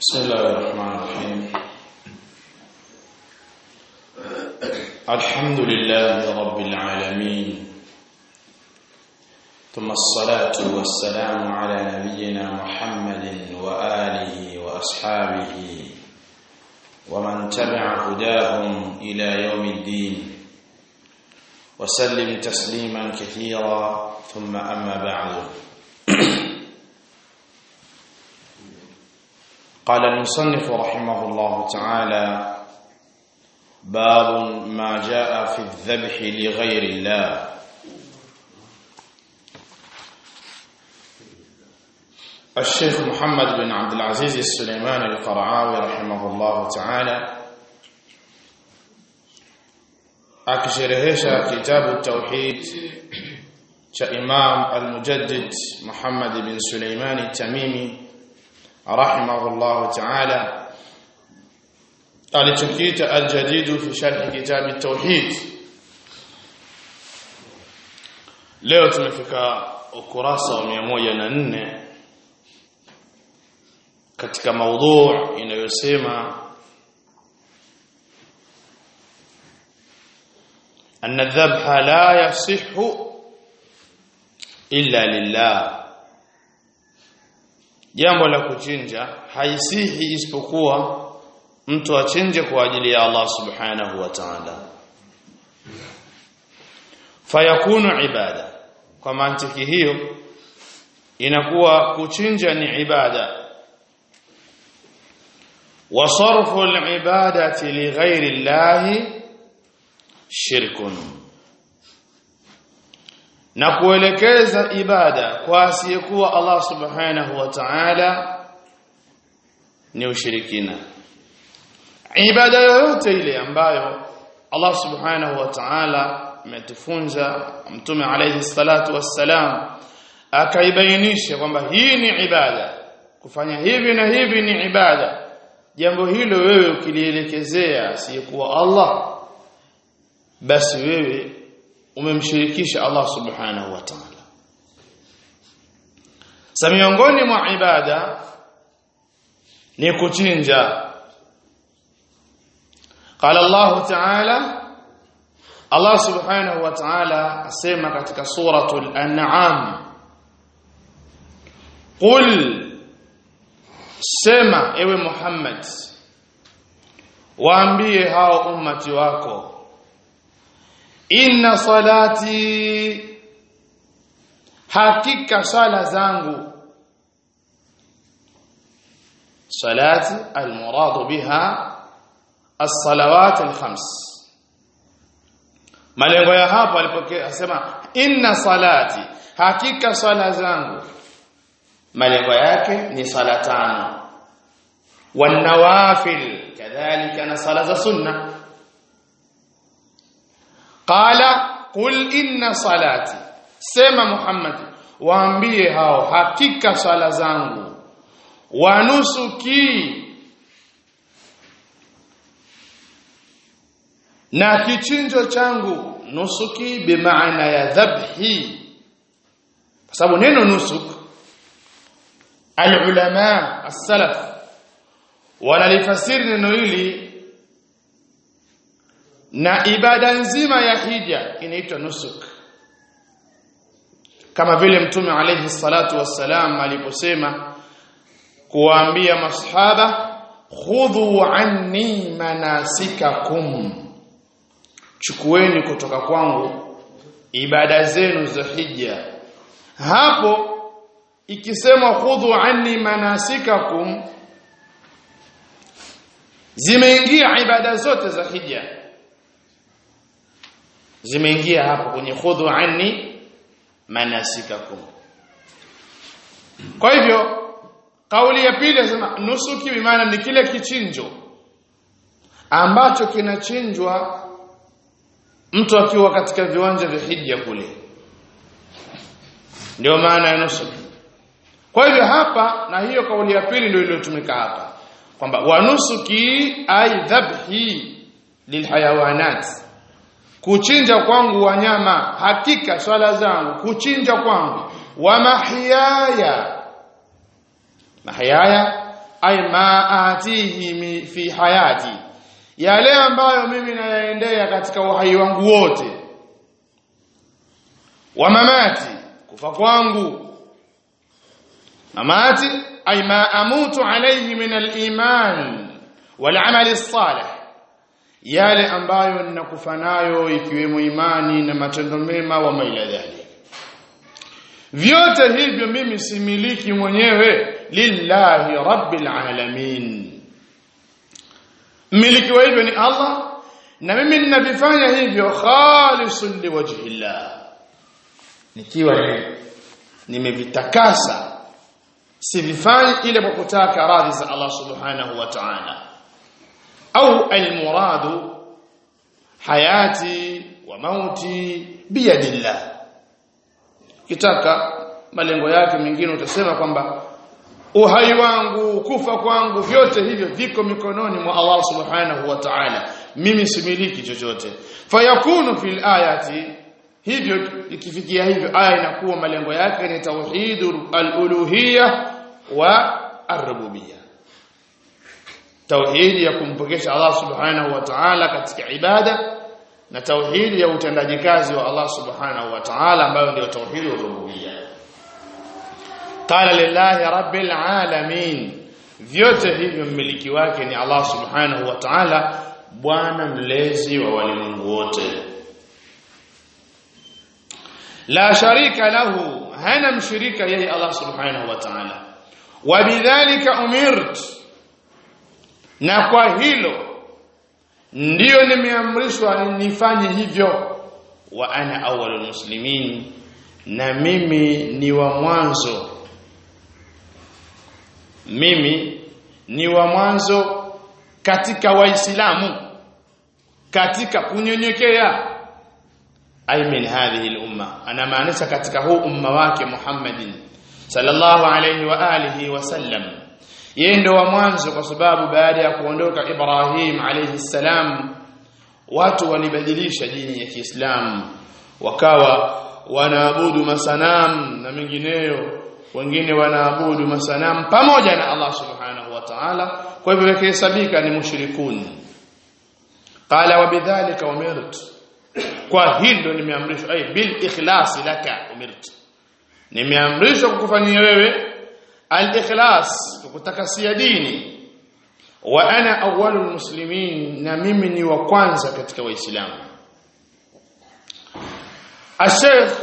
بسم الله الرحمن الرحيم الحمد لله رب العالمين ثم الصلاة والسلام على نبينا محمد وآله وأصحابه ومن تبع هداهم إلى يوم الدين وسلم تسليما كثيرا ثم أما بعد قال المصنف رحمه الله تعالى باب ما جاء في الذبح لغير الله الشيخ محمد بن عبد العزيز السليماني القرعاوي رحمه الله تعالى akisherehesha kitabu tauhid cha Imam al-Mujaddid Muhammad bin Suleimani Tamimi rahimahullah ta'ala alichokiita al-jadid fi sharh kitab at-tauhid leo tumefika ukurasa wa 104 katika maudhu inayosema أن الذبح لا يصح إلا لله jambo la kuchinja haisihi isipokuwa mtu achinje kwa ajili ya Allah subhanahu wa ta'ala fayakunu ibada kwa mantiki hiyo inakuwa kuchinja ni ibada wa sarfu al-ibadati li ghairi Allah shirkun na kuelekeza ibada kwa asiyekuwa Allah subhanahu wa ta'ala ni ushirikina ibada yoyote ile ambayo Allah subhanahu wa ta'ala ametufunza mtume alayhi salatu wassalam akaibainisha kwamba hii ni ibada kufanya hivi na hivi ni ibada jambo hilo wewe ukilielekezea asiyekuwa Allah basi wewe umemshirikisha Allah subhanahu wa ta'ala sa miongoni mwa ibada ni kuchinja قال الله تعالى Allah subhanahu wa ta'ala asema katika suratul an'am qul sema ewe Muhammad waambie hao ummati wako inna salati hakika sala zangu salati almurad biha as-salawat al-khams malengo ya hapo alipokea asema inna salati hakika sala zangu malengo yake ni sala tano wan nawafil kadhalika na sala za sunna qala qul inna salati sema muhammad waambie hao hakika sala zangu wa nusuki na kichinjo changu nusuki bimaana ya dhabhi kwa sababu neno nusuk alulama as-salaf wanalifasiri neno hili na ibada nzima ya hija inaitwa nusuk kama vile mtume alayhi salatu wassalam aliposema kuwaambia masahaba khudhu anni manasikakum chukueni kutoka kwangu ibada zenu za hija hapo ikisema khudhu anni manasikakum zimeingia ibada zote za hija zimeingia hapo kwenye khudhu anni manasikakum kwa hivyo kauli ya pili inasema nusuki bimaana ni kile kichinjo ambacho kinachinjwa mtu akiwa katika viwanja vya hija kule ndio maana ya nusuki kwa hivyo hapa na hiyo kauli ya pili ndio iliyotumika hapa kwamba wanusuki ay dhabhi lilhayawanat kuchinja kwangu wanyama hakika swala zangu kuchinja kwangu wa mahiyaya mahiyaya ay ma atihi fi hayati yale ambayo mimi nayaendea katika uhai wangu wote wa mamati kufa kwangu mamati ay ma amutu alayhi min al-iman wal amal as-salih yale ambayo ninakufa nayo ikiwemo imani na matendo mema wa maila dhalik vyote hivyo mimi similiki mwenyewe lillahi rabbil alamin mmiliki wa hivyo ni Allah na mimi ninavifanya hivyo khalisun liwajhillah nikiwa nimevitakasa sivifanyi ile kwa kutaka radhi za Allah subhanahu wa ta'ala au almuradu hayati wa mauti biyadillah kitaka malengo yake mengine utasema kwamba uhai wangu kufa kwangu vyote hivyo viko mikononi mwa Allah subhanahu wa ta'ala mimi similiki chochote fayakunu fil ayati hivyo ikifikia hivyo aya inakuwa malengo yake ni tauhidul al-uluhiyya wa ar-rububiyyah tauhidi ya kumpokesha Allah subhanahu wa ta'ala katika ibada na tauhidi ya utendaji kazi wa Allah subhanahu wa ta'ala ambayo ndio tauhidi ya rububiyya qala lillahi rabbil alamin vyote hivyo mmiliki wake ni Allah subhanahu wa ta'ala bwana mlezi wa walimwengu wote la sharika lahu hana mshirika yeye Allah subhanahu wa ta'ala wabidhalika umirt na kwa hilo ndiyo nimeamrishwa nifanye hivyo wa ana awwalul muslimin na mimi ni wa mwanzo mimi ni wa mwanzo katika waislamu katika kunyenyekea ay min hadhihi al-umma ana maanisha katika huu umma wake Muhammadin sallallahu alayhi wa alihi wa sallam yeye ndo wa mwanzo kwa sababu baada ya kuondoka Ibrahim alayhi salam watu walibadilisha dini ya Kiislamu wakawa wanaabudu masanamu na mengineyo wengine wanaabudu masanamu pamoja na Allah subhanahu wa ta'ala kwa hivyo wakihesabika ni mushrikun qala wa bidhalika umirt kwa hilo nimeamrishwa ay bil ikhlasi laka umirt nimeamrishwa kukufanyia wewe al-ikhlas kukutakasia dini wa ana awwalul muslimin na mimi ni wa kwanza katika waislamu الشيخ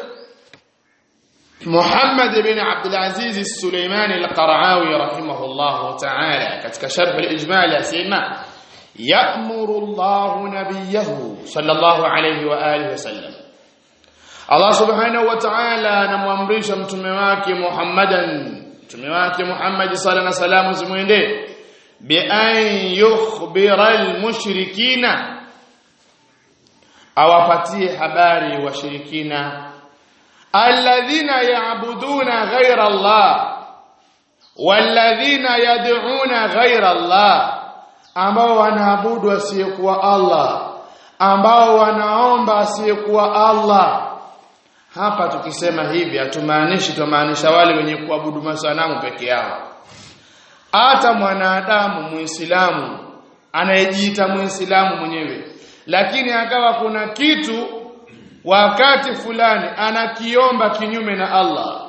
محمد بن عبد العزيز السليماني القرعاوي رحمه الله تعالى katika sharh al-ijmal yasema يأمر الله نبيه صلى الله عليه وآله وسلم Allah subhanahu wa ta'ala anamwamrisha mtume wake Muhammadan mtume wake Muhammad sallallahu alaihi wasallam zimwendee bi an yukhbira al-mushrikina awapatie habari washirikina alladhina ya'buduna ghayra Allah walladhina yad'una ghayra Allah ambao wanaabudu asiyekuwa Allah ambao wanaomba asiyekuwa Allah hapa tukisema hivi hatumaanishi tumaanisha wale wenye kuabudu masanamu peke yao hata mwanadamu muislamu anayejiita muislamu mwenyewe lakini akawa kuna kitu wakati fulani anakiomba kinyume na Allah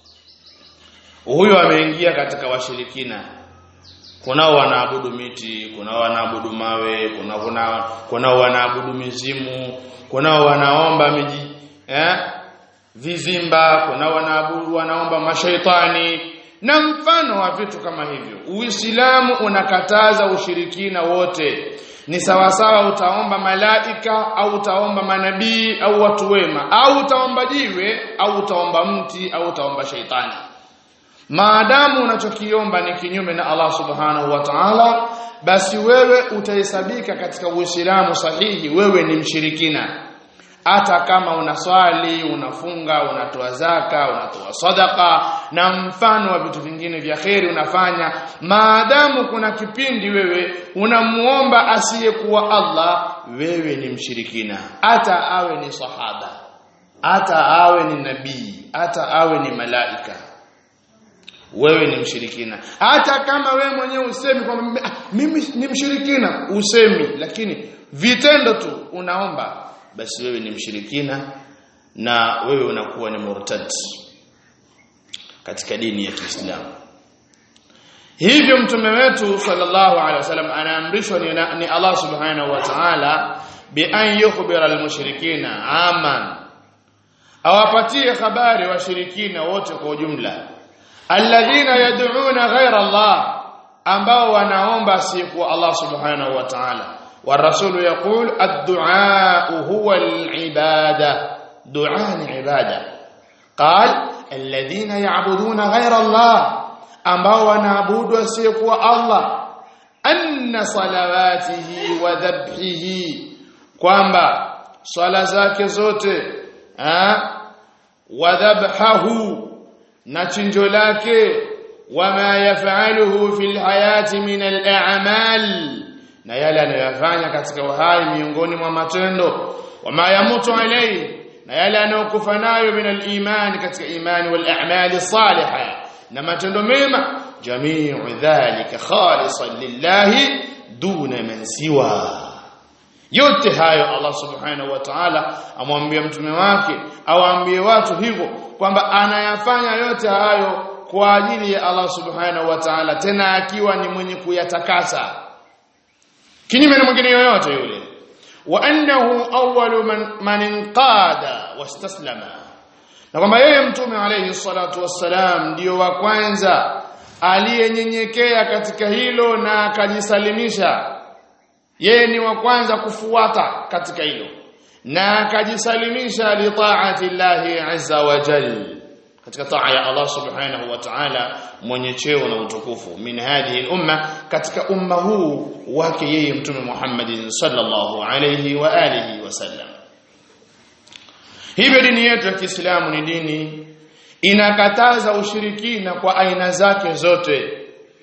huyo ameingia katika washirikina kunao wanaabudu miti kunao wanaabudu mawe kunao kuna kunao wanaabudu mizimu kunao wanaomba miji eh vizimba kunao wanaabudu wanaomba mashaitani na mfano wa vitu kama hivyo uislamu unakataza ushirikina wote ni sawasawa utaomba malaika au utaomba manabii au watu wema au utaomba jiwe au utaomba mti au utaomba shaitani maadamu unachokiomba ni kinyume na Allah subhanahu wa ta'ala basi wewe utahesabika katika uislamu sahihi wewe ni mshirikina hata kama unaswali unafunga unatoa zaka unatoa sadaka na mfano wa vitu vingine vya kheri unafanya maadamu kuna kipindi wewe unamuomba asiyekuwa Allah wewe ni mshirikina hata awe ni sahaba hata awe ni nabii hata awe ni malaika wewe ni mshirikina hata kama wewe mwenyewe usemi kwamba "Ah, mimi ni mshirikina usemi lakini vitendo tu unaomba basi wewe ni mshirikina na wewe unakuwa ni murtad katika dini ya Kiislamu hivyo mtume wetu sallallahu alaihi wasallam anaamrishwa ni, ni Allah subhanahu wa ta'ala bi an yukhbira almushrikina aman awapatie habari washirikina wote kwa ujumla alladhina yad'una ghayra Allah ambao wanaomba asiyekuwa Allah subhanahu wa ta'ala والرسول يقول الدعاء هو العبادة دعاء عبادة قال الذين يعبدون غير الله ambao wanaabudu asiyekuwa Allah anna salawatihi wa dhabhihi kwamba swala zake zote ha wa dhabhahu na chinjo lake wama yafaluhu fil hayati min al a'mal na yale anayoyafanya katika uhai miongoni mwa matendo wama yamutu alayhi na yale anayokufa nayo min al iman katika imani wal a'mal salihah na matendo mema jamiu dhalika khalisan lillahi duna man siwa yote hayo Allah subhanahu wa ta'ala amwambia mtume wake awaambie watu hivyo kwamba anayafanya yote hayo kwa ajili ya Allah subhanahu wa ta'ala tena akiwa ni mwenye kuyatakasa kinyume na mwingine yoyote yule wa annahu awwalu man, man inqada wastaslama na kwamba yeye mtume alayhi salatu wassalam ndio wa kwanza aliyenyenyekea katika hilo na akajisalimisha yeye ni wa kwanza kufuata katika hilo na akajisalimisha li taati llahi azza wa jal katika taa ya Allah subhanahu wa ta'ala mwenye cheo na utukufu min hadhihi umma katika umma huu wake yeye mtume Muhammad sallallahu alayhi wa alihi wasallam hivyo dini yetu ya Kiislamu ni dini inakataza ushirikina kwa aina zake zote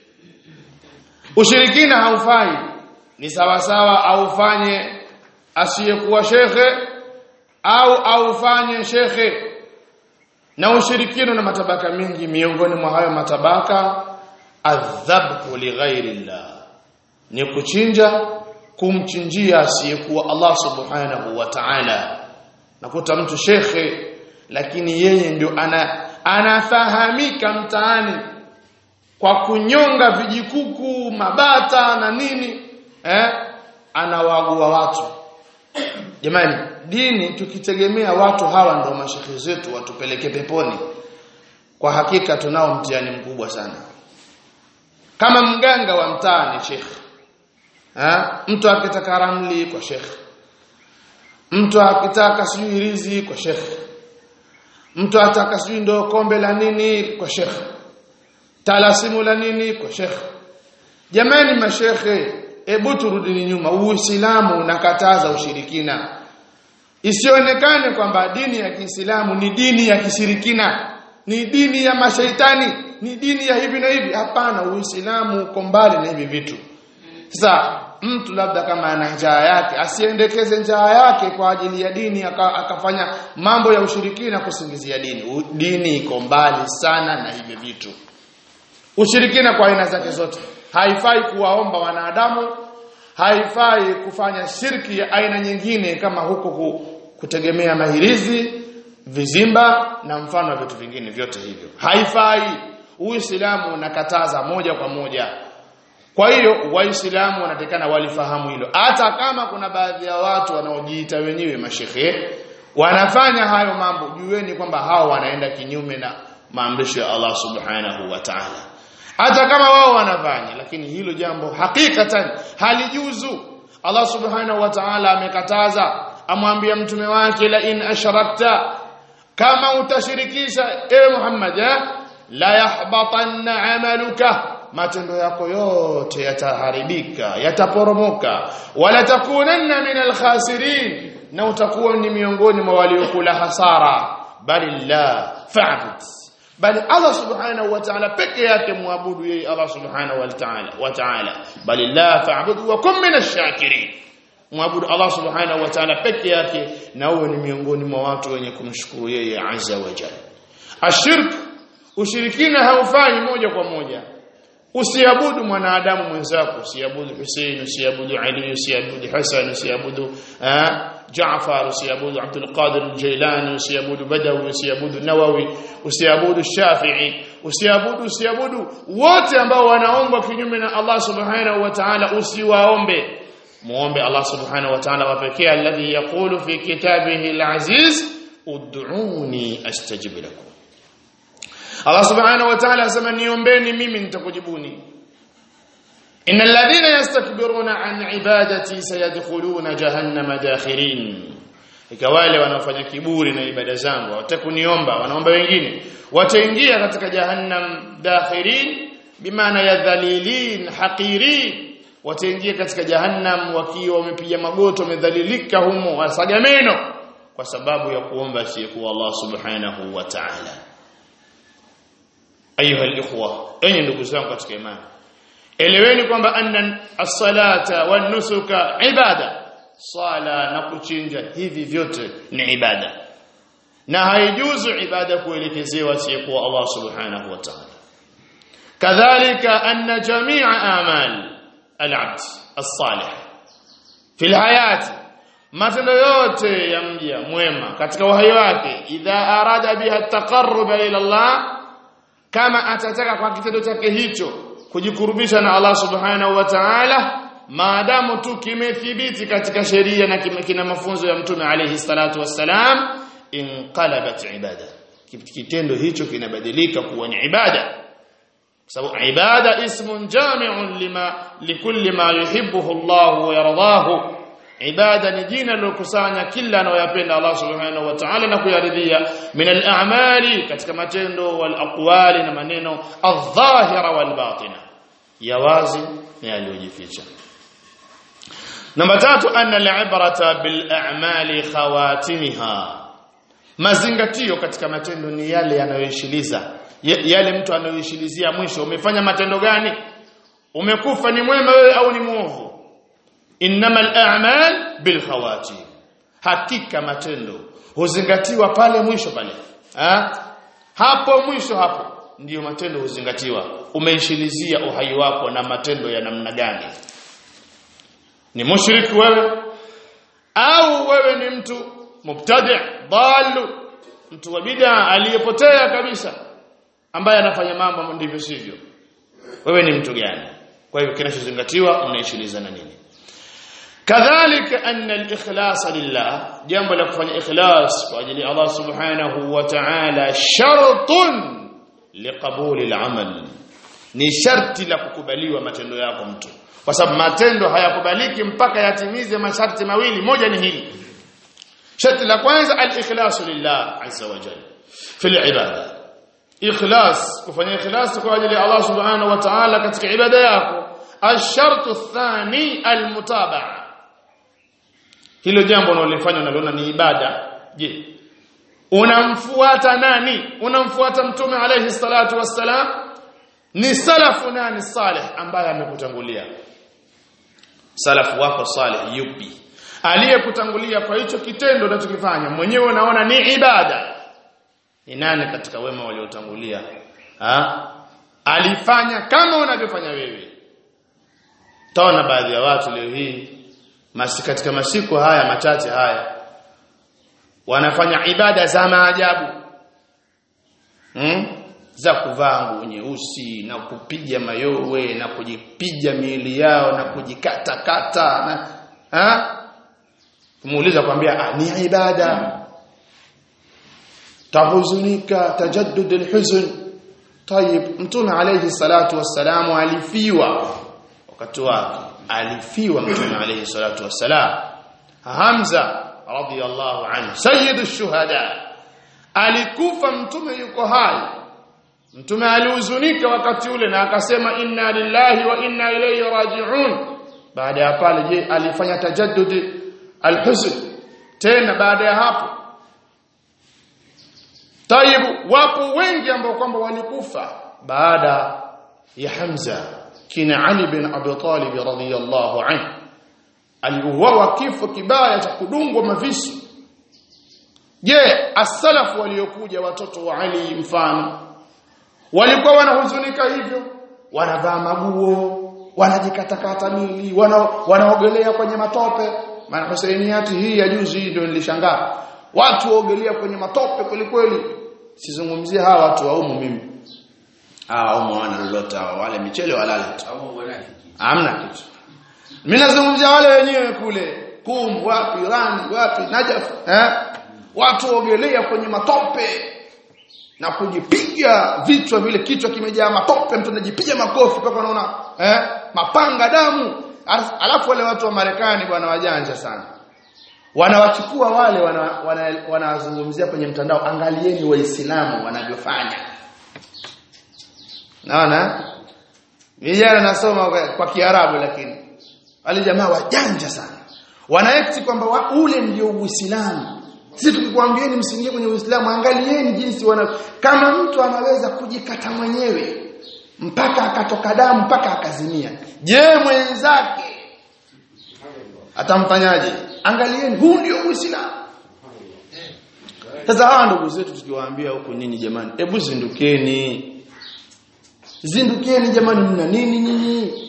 ushirikina haufai ni sawa sawa aufanye asiyekuwa shekhe au aufanye shekhe na ushirikina na matabaka mingi miongoni mwa hayo matabaka adhabhu lighairillah ni kuchinja kumchinjia asiyekuwa Allah subhanahu wa ta'ala nakuta mtu shekhe lakini yeye ndio ana anafahamika mtaani kwa kunyonga vijikuku mabata na nini eh anawagua watu jamani dini tukitegemea watu hawa ndio mashekhe zetu watupeleke peponi kwa hakika tunao mtihani mkubwa sana kama mganga wa mtaa ni shekhe ha? mtu akitaka ramli kwa shekhe mtu akitaka sijui rizi kwa shekhe mtu ataka sijui ndo kombe la nini kwa shekhe talasimu la nini kwa shekhe jamani mashekhe hebu turudini nyuma uislamu unakataza ushirikina isionekane kwamba dini ya Kiislamu ni dini ya kishirikina ni dini ya mashaitani ni dini ya hivi na hivi hapana uislamu uko mbali na hivi vitu sasa mtu labda kama ana njaa yake asiendekeze njaa yake kwa ajili ya dini aka, akafanya mambo ya ushirikina kusingizia dini U, dini iko mbali sana na hivi vitu ushirikina kwa aina zake zote haifai kuwaomba wanadamu haifai kufanya shirki ya aina nyingine kama huko kutegemea mahirizi vizimba na mfano wa vitu vingine vyote hivyo haifai uislamu unakataza moja kwa moja kwa hiyo waislamu wanatakana walifahamu hilo hata kama kuna baadhi ya watu wanaojiita wenyewe mashehe wanafanya hayo mambo jueni kwamba hao wanaenda kinyume na maamrisho ya Allah subhanahu wa ta'ala hata kama wao wanafanya lakini hilo jambo hakikatan halijuzu Allah subhanahu wa ta'ala amekataza amwambia mtume wake la in ashrakta kama utashirikisha ewe Muhammad eh, la yahbatanna amaluka matendo yako yote yataharibika yataporomoka wala takunanna min alkhasirin na utakuwa ni miongoni mwa waliokula hasara bali la fa'bud bali Allah subhanahu wa ta'ala peke yake muabudu yeye Allah subhanahu wa ta'ala wa ta'ala bali la fa'bud wa kum min ash-shakirin muabudu Allah subhanahu wa ta'ala peke yake na uwe ni miongoni mwa watu wenye kumshukuru yeye azza wa jalla ashirk ushirikina haufanyi moja kwa moja usiabudu mwanadamu mwenzako usiabudu Hussein usiabudu Ali usiabudu Hassan usiabudu Jaafar usiabudu Abdul Qadir al-Jailani usiabudu Badawi usiabudu Nawawi usiabudu Shafi'i usiabudu usiabudu wote ambao wanaomba kinyume na Allah subhanahu wa ta'ala usiwaombe muombe Allah subhanahu wa ta'ala wa pekee alladhi yaqulu fi kitabihi al-aziz ud'uni astajib lakum Allah subhanahu wa ta'ala asema niombeni mimi nitakujibuni innal ladhina yastakbiruna an ibadati sayadkhuluna jahannama dakhirin ikawale wanaofanya kiburi na ibada zangu watakuniomba wanaomba wengine wataingia katika jahannam dakhirin bimaana ya dhalilin haqirin wataingia katika jahannam wakiwa wamepiga magoto wamedhalilika humo wasaga meno kwa sababu ya kuomba asiyekuwa Allah subhanahu wa ta'ala ayuha alikhwa enyi ndugu zangu katika imani eleweni kwamba anna as-salata wan-nusuka ibada sala na kuchinja hivi vyote ni ibada na haijuzu ibada kuelekezewa asiyekuwa Allah subhanahu wa ta'ala kadhalika anna jami'a amal al-abd as-salih fi al-hayati matendo yote ya mja mwema katika uhai wake idha arada biha at-taqarrub ila Allah kama atataka kwa kitendo chake hicho kujikurubisha na Allah subhanahu wa ta'ala maadamu tu kimethibiti katika sheria na kina mafunzo ya mtume alayhi salatu wassalam inqalabat ibada kitendo hicho kinabadilika kuwa ni ibada sababu ibada ismun jami'un lima likulli ma yuhibbuhu Allah wa yardahu ibada ni jina lilokusanya kila anayoyapenda Allah subhanahu wa ta'ala na kuyaridhia min al-a'mali katika matendo wal aqwali na maneno adh-dhahira wal batina ya wazi na yaliyojificha namba tatu anna al-ibrata bil a'mali khawatimiha mazingatio katika matendo ni yale yanayoishiliza yale mtu anayoishilizia mwisho umefanya matendo gani umekufa ni mwema wewe au ni muovu innamal a'mal bil khawatim hakika matendo huzingatiwa pale mwisho pale ha? hapo mwisho hapo ndiyo matendo huzingatiwa umeishilizia uhai wako na matendo ya namna gani ni mushriki wewe au wewe ni mtu mubtadi' dalu mtu wa bid'a aliyepotea kabisa ambaye anafanya mambo ndivyo sivyo wewe ni mtu gani kwa hivyo kinachozingatiwa unaishilizana nini kadhalika anna al-ikhlas lillah jambo la kufanya ikhlas kwa ajili ya Allah subhanahu wa ta'ala shartun liqabuli al-amal ni sharti la kukubaliwa matendo yako mtu kwa sababu matendo hayakubaliki mpaka yatimize masharti mawili moja ni hili sharti la kwanza al-ikhlas lillah azza wa jalla fi al-ibada ikhlas kufanya ikhlas kwa ajili ya Allah subhanahu wa ta'ala katika ibada yako الشرط الثاني المتابعه hilo jambo unalofanya unaliona ni ibada je unamfuata nani unamfuata mtume alayhi salatu wassalam ni salafu nani salih ambaye amekutangulia salafu wako salih yupi aliyekutangulia kwa hicho kitendo unachokifanya mwenyewe unaona ni ibada ni nani katika wema waliotangulia ha alifanya kama unavyofanya wewe taona baadhi ya watu leo hii masi katika masiku haya machache haya wanafanya ibada za maajabu hmm? za kuvaa nguo nyeusi na kupiga mayowe na kujipiga miili yao na kujikata kata na ha? kumuuliza kwambia ah, ni ibada tahuzunika tajaddud alhuzn طيب mtume alayhi salatu wassalamu alifiwa wakati wake alifiwa mtume alayhi salatu wassalam Hamza radiyallahu anhu sayyidu shuhada alikufa mtume yuko hai mtume alihuzunika wakati ule na akasema inna lillahi wa inna ilayhi raji'un baada ya pale je alifanya tajaddud alhuzn tena baada ya hapo Tayib wapo wengi ambao kwamba walikufa baada ya Hamza kina Ali bin Abi Talib radhiyallahu anhu aliuawa kifo kibaya cha kudungwa mavisu je as-salaf waliokuja watoto wa Ali mfano walikuwa wanahuzunika hivyo wanavaa maguo wanajikatakata mili wana, wanaogelea kwenye matope maana Husainiyati hii ya juzi hii ndio nilishangaa watu waogelea kwenye matope kweli kweli sizungumzie hawa watu waumu mimi hawa waumu wana lolote hawa wale michele walale tu hamna kitu mimi nazungumzia wale wenyewe kule kum wapi rani wapi najaf eh watu waogelea kwenye matope na kujipiga vichwa vile kichwa kimejaa matope mtu anajipiga makofi mpaka unaona eh mapanga damu alafu wale watu wa Marekani bwana wajanja sana wanawachukua wale wanawazungumzia wana, wana kwenye mtandao angalieni waislamu wanavyofanya naona vijana nasoma kwa, kwa Kiarabu lakini wale jamaa wajanja sana wanaekti kwamba wa, ule ndio Uislamu sisi tukikwambieni msiingie kwenye Uislamu angalieni jinsi wana kama mtu anaweza kujikata mwenyewe mpaka akatoka damu mpaka akazimia je mwenzake atamfanyaje angalieni huu ndio Uislamu sasa hawa ndugu zetu tukiwaambia huko nini jamani hebu zindukeni zindukeni jamani mna nini nyinyi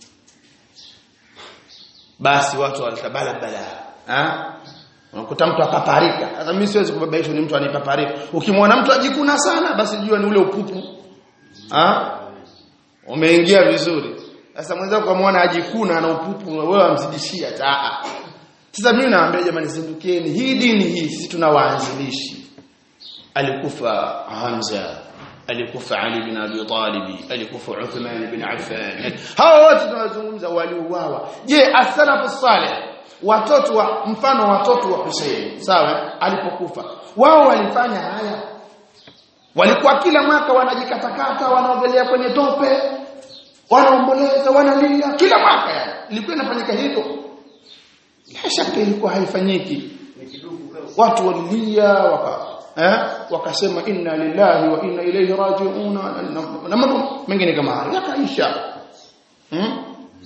basi watu walitabala bala ha unakuta mtu akaparika sasa mimi siwezi kubabaisha ni mtu anipaparika ukimwona mtu ajikuna sana basi jua ni ule upupu ha umeingia vizuri sasa mwenzako kumwona ajikuna na upupu wewe amzidishia taa sasa mimi naambia jamani zindukeni hii dini hii sisi tunawaanzilishi alikufa Hamza alikufa Ali bin Abi Talib alikufa Uthman bin Affan hawa wote tunazungumza waliuawa je as-salafu salih watoto wa mfano watoto wa Hussein sawa alipokufa wao walifanya haya walikuwa kila mwaka wanajikatakata wanaogelea kwenye tope wanaomboleza wanalia kila mwaka yani ilikuwa inafanyika hivyo bila shaka ilikuwa haifanyiki watu walilia waka eh wakasema inna lillahi wa inna ilayhi raji'un na mambo mengine kama hayo yakaisha hmm?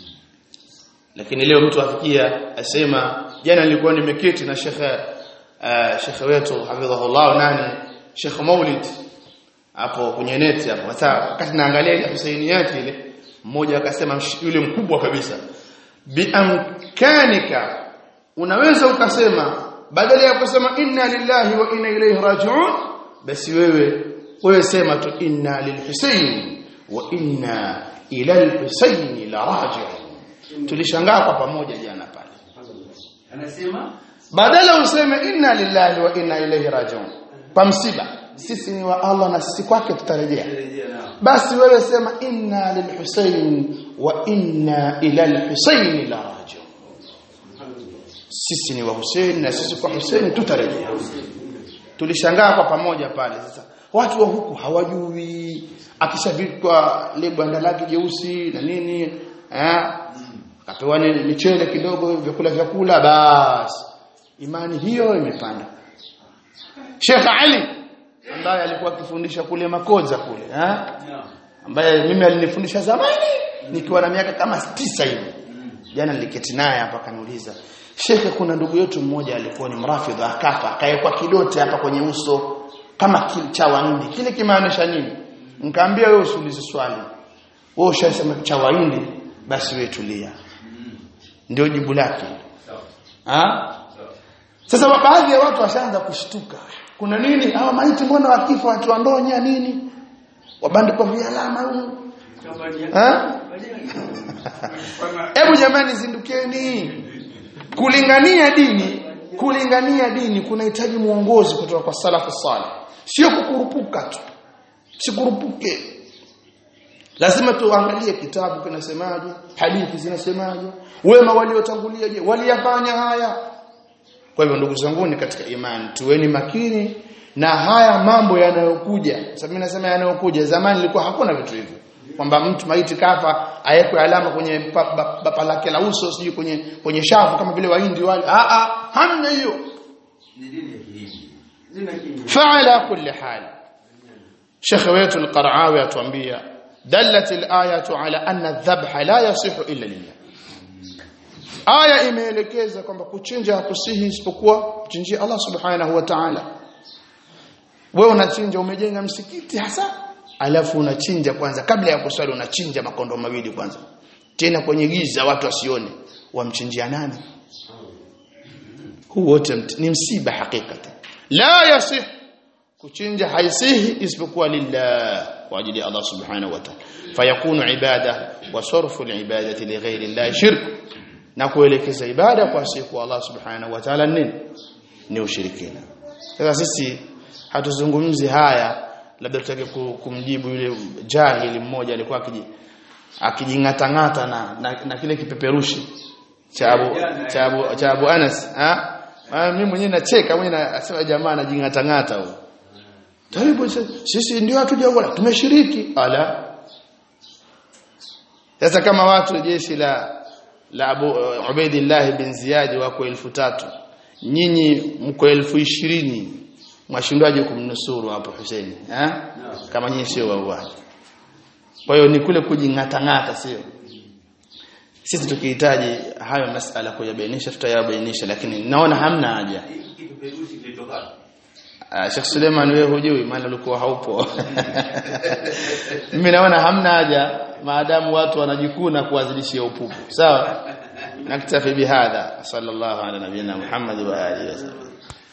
lakini leo mtu afikia asema jana nilikuwa nimeketi na shekhe uh, shekhe wetu hafidhahullah nani shekhe Maulid hapo kwenye neti hapo wakati naangalia ile Husainiyati ile mmoja akasema yule mkubwa kabisa biamkanika unaweza ukasema badala ya kusema inna lillahi wa inna ilayhi raji'un basi wewe wewe sema tu inna lilhusayn wa inna ila alhusayn la raji'un tulishangaa kwa pamoja jana pale anasema badala useme inna lillahi wa inna ilayhi raji'un kwa msiba sisi ni wa Allah na sisi kwake tutarejea basi wewe sema inna lilhusayn wa inna ila alhusayn la raji'un sisi ni wa Hussein na sisi kwa Hussein tutarejea tulishangaa kwa pamoja pale sasa watu wa huku hawajui akishavikwa ile banda lake jeusi na nini eh akapewa michele kidogo vyakula vyakula basi imani hiyo imepanda Sheikh Ali ambaye alikuwa akifundisha kule Makoza kule eh ambaye mimi alinifundisha zamani nikiwa na miaka kama tisa hivi jana niliketi naye hapa akaniuliza Shekhe kuna ndugu yetu mmoja alikuwa ni mrafidha akafa akawekwa kidote hapa kwenye uso kama cha hindi kile kimaanisha nini nikamwambia wewe usiulize swali wewe ushasema cha hindi basi wewe tulia ndio jibu lake ah sasa baadhi ya watu washaanza kushtuka kuna nini hawa maiti mbona wakifa watu wandonya nini wabandikwa vialama huko eh hebu jamani zindukeni kulingania dini kulingania dini kunahitaji muongozi kutoka kwa salafu salih sio kukurupuka tu sikurupuke lazima tuangalie kitabu kinasemaje hadithi zinasemaje wema waliotangulia je waliyafanya haya kwa hivyo ndugu zangu ni katika imani tuweni makini na haya mambo yanayokuja sababu mimi nasema yanayokuja zamani ilikuwa hakuna vitu hivyo kwamba mtu maiti kafa awekwe alama kwenye bapa lake la uso sijui kwenye kwenye shavu kama vile wahindi wale a a hamna hiyo ni dini ya kihindi dini ya kihindi fa'ala kulli hal Sheikh wetu al-Qara'awi atuambia dallat al-ayatu ala anna adh-dhabha la yasihu illa lillah aya imeelekeza kwamba kuchinja hakusihi isipokuwa kuchinjia Allah subhanahu wa ta'ala wewe unachinja umejenga msikiti hasa alafu unachinja kwanza kabla ya kuswali unachinja makondo mawili kwanza tena kwenye giza watu wasione wamchinjia nani huu wote mt- ni msiba hakikati la yasih kuchinja haisihi isipokuwa lillah kwa ajili ya Allah subhanahu wa ta'ala fayakunu ibada wa sarfu alibadati li ghairi Allah shirk na kuelekeza ibada kwa siku Allah subhanahu wa ta'ala nini ni ushirikina sasa sisi hatuzungumzi haya labda tutake ku- kumjibu yule jahili mmoja alikuwa akiji akijingatangata na, na, na kile kipeperushi cha Abu cha Abu cha Abu Anas ha Ah, mimi mwenyewe nacheka mwenyewe nasema jamaa anajingatangata huyo Taribu sisi ndio hatuja wala tumeshiriki ala sasa kama watu jeshi la la Abu uh, Ubaidillah bin Ziyad wako elfu tatu nyinyi mko elfu ishirini mwashindwaje kumnusuru hapo Hussein eh kama nyinyi sio wauaji kwa hiyo ni kule kujingatangata sio sisi tukihitaji hayo masala kuyabainisha tutayabainisha lakini naona hamna haja Hiki kipeperushi kilitoka wapi? Ah, Sheikh Suleiman wewe hujui maana ulikuwa haupo. Mimi naona hamna haja maadamu watu wanajikuna kuwazidishia upupu. Sawa? Naktafi bihadha. Sallallahu ala nabiyina Muhammad wa alihi wasallam.